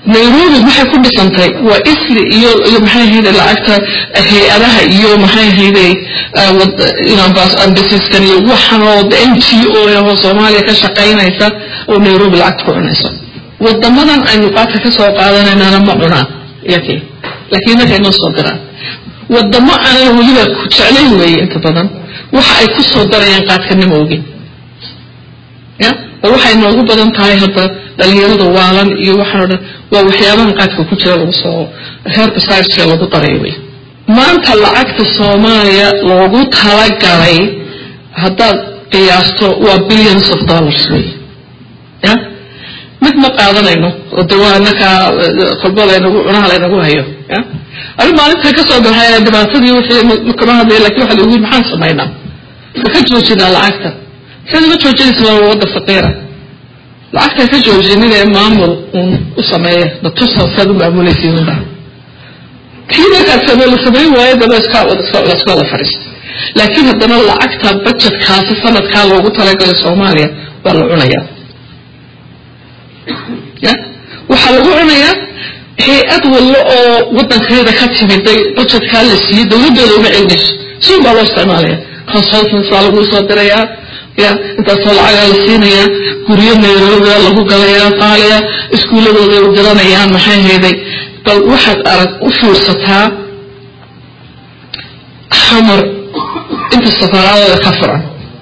nairobi maxay ku dhisantay waa isli iyo iyo maxay ahayde lacagta hay-adaha iyo maxay ahayde ambasiskan iyo waxan oo n t o oo soomaaliya ka shaqaynaysa oo nairobi lacagta ku cunaysa wadamadan aynu qaadka ka soo qaadanaynana ma cunaan yake laakiin markay noo soo diraan wadamo aanan weliba ku jeclayn weeye inta badan waxa ay ku soo darayaan qaadkanima ogin ya oo waxay noogu badan tahay hadda dhalinyarada waalan iyo waxaan o dhan waa waxyaabahan qaadka ku jira lagu soo herbicideska lagu daray wey maanta lacagta soomaaliya loogu talagalay haddaad qiyaasto waa billions of dollars wey ya mid ma qaadanayno oo de waa inakaa kolba laynagu cunaha laynagu hayo ya ani maalinta ka soo baxay dhibaatadii wixii kama hadlaya lakin waxa lagu maxaan samaynaa ma ka joojinaa lacagta siad ma joojinaysa waa wadda faqiira lacagta ka joojinin ee maamul uun u sameeya natusa saad u maamulaysiinba kii markaad same la samayn waayo daba iska laska wada fadhiisto laakiin haddana lacagta budgetkaasi sanadkaa loogu talagalay soomaaliya waa la cunayaa ya waxaa lagu cunayaa hay-ad wallo oo wadankeeda ka timiday budgetkaa la siiyey dawladdeeda uma celinayso siun baa loo isticmaalaya consultants baa lagu soo dirayaa ya intaasoo lacagaa la siinayaa guryo nairobi lagu galayaa qaaliya iskuulladooday u diranayaan maxay hayday bal waxaad arag u fiirsataa xamar inta safaaraadooda ka furan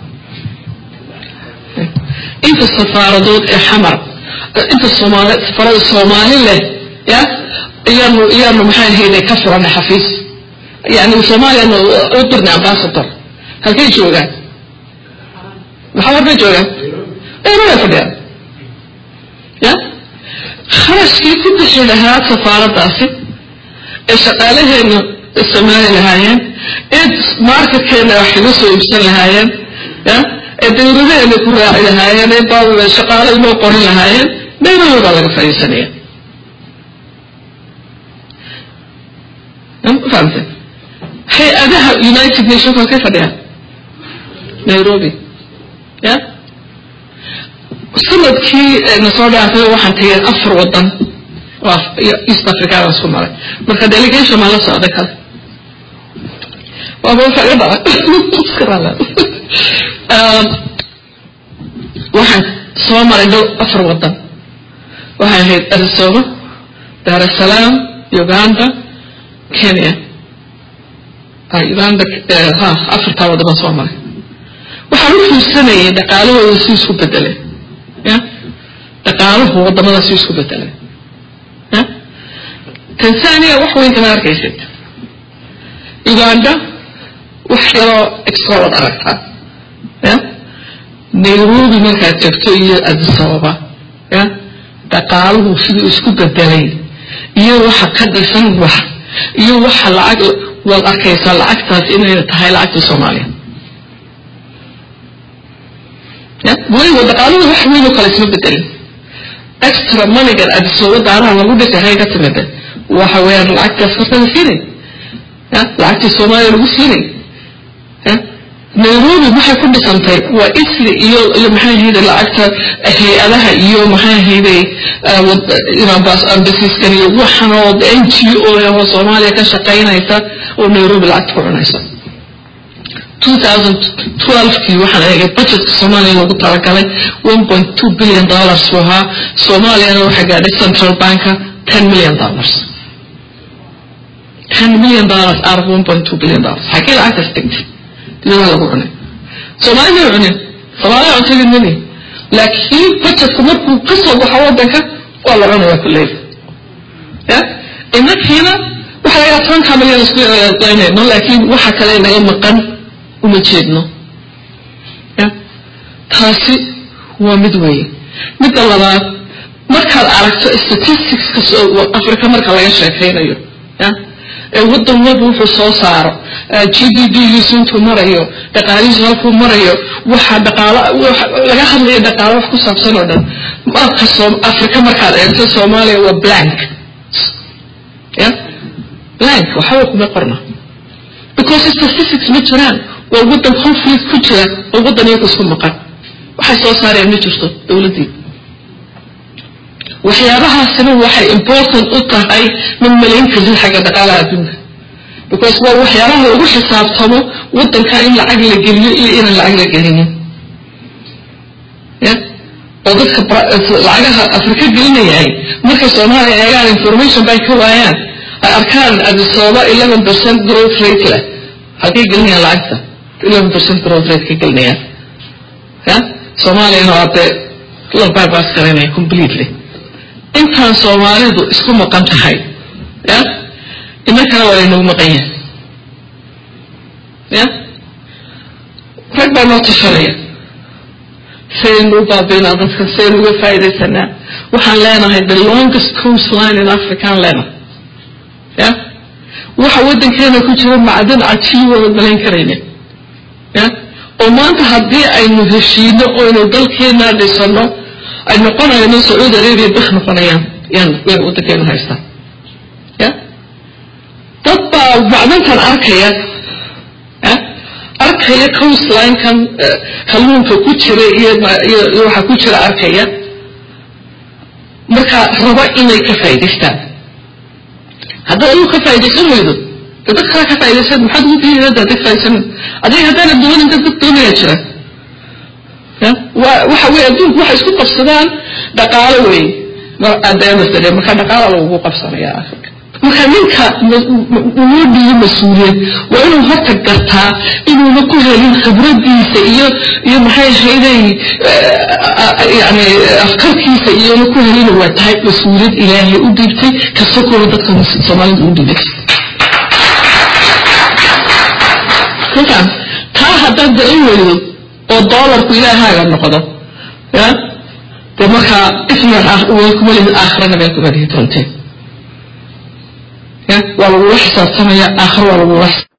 inta safaaradood ee xamar inta soomaali safarada soomaali leh ya iyaanu iyaanu maxay hayday ka furanay xafiis yani soomaaliyanu u dirnay ambassador halkay joogaan maxaa warbay joogaan nairobi fadhiyaan ya kharashkii ku bixi lahaa safaaraddaasi ee shaqaalaheena isticmaali lahaayeen ee marketkeena wax kaga soo iibsan lahaayeen ya ee dawladaheena ku raaci lahaayeen ee shaqaale inoo qorin lahaayeen nairobi baa laga fadhiisanaya fahamte hay-adaha united nations halkay fadhiyaan nairobi ya sanadkii na soo dhaafay waxaan tegay afar wadan east africaan isku maray marka delegation maa la socday kale waaba waxa iga dhaca waxaan soo maray dhow afar wadan waxay ahayd arizona dar es salaam uganda kenya uganda ha afartaa waddan baan soo maray waxaan u fiirsanayay dhaqaalahooda si isku bedelay ya dhaqaaluhu wadamada si isku bedelay ya tanzania wax weyn kama arkaysid uganda wax yaroo extra wad aragtaa ya nairobi markaad tagto iyo addis ababa ya dhaqaaluhu siduu isku bedelay iyo waxa ka dhisan wax iyo waxa lacag waad arkaysaa lacagtaas inay tahay lacagta soomaaliya weliba dhaqaaluhu wax weyn oo kale isma bedelin extra moneygan adisooba daaraha lagu dhisay hay ka timida waxa weeyaan lacagtaas horta la siinay ya lacagtii soomaaliya lagu siinay ya nairobi maxay ku dhisantay waa isli iyo iyo maxay ahayde lacagta hay-adaha iyo maxay ahayde ambasiskan iyo waxan oo n g o oo soomaaliya ka shaqaynaysa oo nairobi lacagta ku cunaysa 2012kii waxaan eegay budgetka soomaaliya loogu talagalay 1.2 billion dollars buu ahaa soomaaliyana waxaa gaadhay central banka 10 million dollars 10 million dollars out of 1.2 billion dollars xagee lacagtaas dhigtay dibadaha lagu cunay soomaali may cunin soomaaliya cuntadii mini laakiin budgetka markuu ka soo baxo wadanka waa la cunaya kulley ya inakiina waxa laga tobanka milyan isku qaynayno laakiin waxa kale naga maqan uma jeedno ya taasi waa mid weeye midda labaad markaad aragto statisticska africa marka laga sheekaynayo ya ee wadan walba wuxuu soo saaro g d b giisu intuu marayo dhaqaalihiisu halkuu marayo waxa dhaqaalo laga hadlayo dhaqaalo wax ku saabsan oo dhan marka africa markaad eegto soomaaliya waa blank ya blank waxba kuma qorna because statistics ma jiraan waa wadan conflict ku jira oo wadan iyaga isku maqan waxay soo saareen ma jirto dowladdii waxyaabahaasina waxay important u tahay ma malayn kartid xagga dhaqaalaha adduunka because waa waxyaabaha lagu xisaabtamo waddanka in lacag la geliyo iyo inaan lacag la gelinin ya oo dadka lacagaha afrika gelinayay markay soomaaliya eegaan information bay ka waayaan ay arkaan adisooba eleven percent growth rate leh halkay gelinayaan lacagta eleven percent growth rate ka gelinayaan ya soomaaliyana waa dee la bypass garanaya completely intaan soomaalidu isku maqan tahay ya inankana waa laynagu maqan yahay ya rag baa noo tashanaya saynu u baabiinaa dadka saynu uga faaidaysanaa waxaan leenahay the longest coast line in african leenahay ya waxa waddankeena ku jira macdan cajiib wada malayn karayne ya oo maanta haddii aynu heshiino oynu dalkeena dhisano ay noqonayno sacuudi arabia bik noqonayaan yaan yaan waddankeenu haystaa ya dad baa macdantan arkaya ya arkaya coastline-kan kalluunka ku jira iyo iyo waxa ku jira arkaya marka raba inay ka faa'idaystaan haddaad adigu ka faaidaysan weydo de dad kala ka faa'idaysan maxaad ugu diidayda hadda ka faa'idaysan adiga haddaana doonin dad dad doonaya jira ya wa waxa weye adduunku waxay isku qabsadaan dhaqaalo wey adaamasade marka dhaqaala lagugu qabsanaya afrika marka ninka loo dhiiyo mas-uuliyad waa inuu horta gartaa inuuna ku helin khibradiisa iyo iyo maxay ahayday yani afkarkiisa iyona ku helin waa tahay mas-uuliyad ilaahay u dhiibtay kasakooda dadka soomaalida u dhiibay kolkaan taa haddaad garan weydo oo doolarku ilaahaaga noqdo ya dee markaa ifna kuma lihi aakhirana meel kuma lihi doonteen ya waa lagula xisaabtamaya aakhiro waa lagula